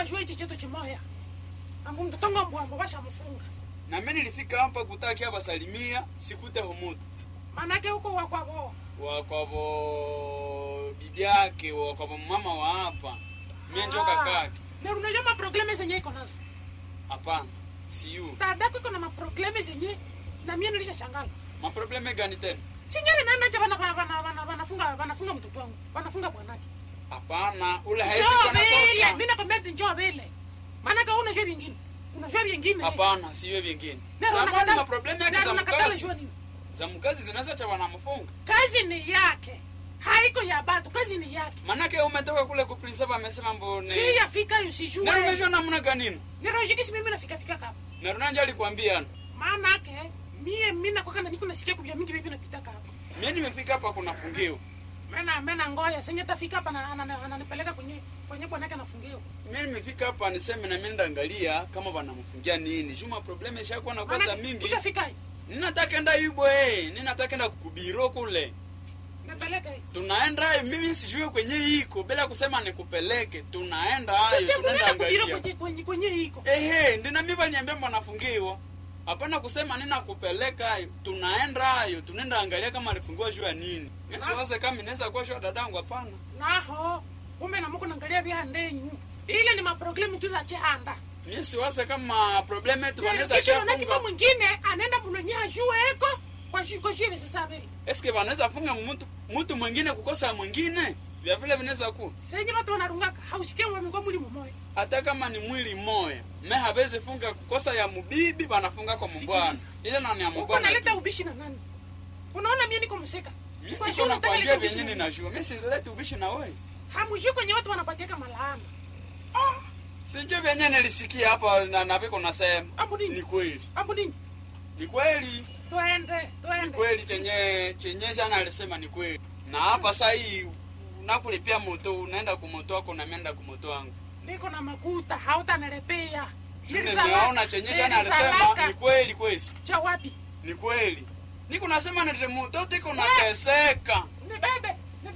bajua hichi chetu chimoya ambu mtoto wangu mbwambo bashamfunga na mimi nilifika hapa kutaki hapa salimia sikute humutu manake huko wakwavo wakwavo bibi yake wakwavo mama wa hapa mie njo kakake na unajua maprobleme zenye iko nazo hapana siyu dadako iko na maprobleme zenye na mie nilisha shangala maprobleme gani tena sinjali nanacha wanafunga wanafunga mtoto wangu wanafunga bwanake hapana ule haisi Njoo kwa vile, nakosa mi nakwambia ati njoo vile manake wewe unajua vingine unajua vingine hapana siwe vingine Na samani unakatala- maprobleme yake na za unakatala mkazi jua nini za mkazi zinaweza cha wanamfunga kazi ni yake haiko ya batu kazi ni yake manake umetoka kule ku principal amesema mbone si yafika na usijue umejua namna ganini nirojikisi mimi nafika fika kapa na runanja alikwambia maanake mie mina kwaka na niko nasikia kubia mingi bibi napita kapa mimi nimefika hapa kunafungiwa mena mena ngoya senye tafika hapa na- ana- ana- ananipeleka kwenye kwenye bwanake anafungiwa mimi nimefika hapa niseme na mimi ndaangalia kama wanamfungia nini juma probleme ishakuwa na kwanza Maanake, mingi ushafika hii ninataka enda yubo eh ninataka enda kukubiro kule napeleka hii tunaenda hayo mimi sijui kwenye iko bila kusema nikupeleke tunaenda hayo Sasa tunaenda tunaenda kubiro angalia kwenye kwenye kwenye iko ehe ndina mimi baliambia mwanafungiwa hapana kusema nina kupeleka hayo tunaenda hayo tunaenda angalia kama alifungiwa juu ya nini mimi siwaze kama inaweza kuwa juu ya dadangu hapana naho kumbe namuko naangalia vya ndenyu ile ni maproblemu tu za chihanda mimi siwaze kama problem yetu wanaweza kisha na kipa shafunga mwingine anaenda mnonye ajue eko kwa shi kwa shi sasa vile eske wanaweza funga mtu mtu mwingine kukosa mwingine vya vile vinaweza kuwa senye watu wanarungaka hausikie wa mingwa muli mumoya hata kama ni mwili mmoya me hawezi funga kukosa ya mubibi banafunga kwa mbwana ile na ni ya uko mbwana naleta ubishi na nani unaona mie niko mseka mimi Kwa niko shi unataka nakwambia leta ubishi vyenye na nani? ninajua mimi sileti ubishi na wewe hamujui kwenye watu wanapatiaka malaana sinjo vyenye nilisikia hapa na na viko nasema ambu ni nini kweli ambu nini ni kweli twende ni twende kweli chenye chenye jana alisema ni kweli na hapa saa hii unakulipia moto unaenda kumoto wako na mienda kumoto wangu niko na makuta hautanarepea nimeona chenye jana alisema ni kweli kwesi cha wapi ni kweli niko nasema nite moto tiko nateseka nibebe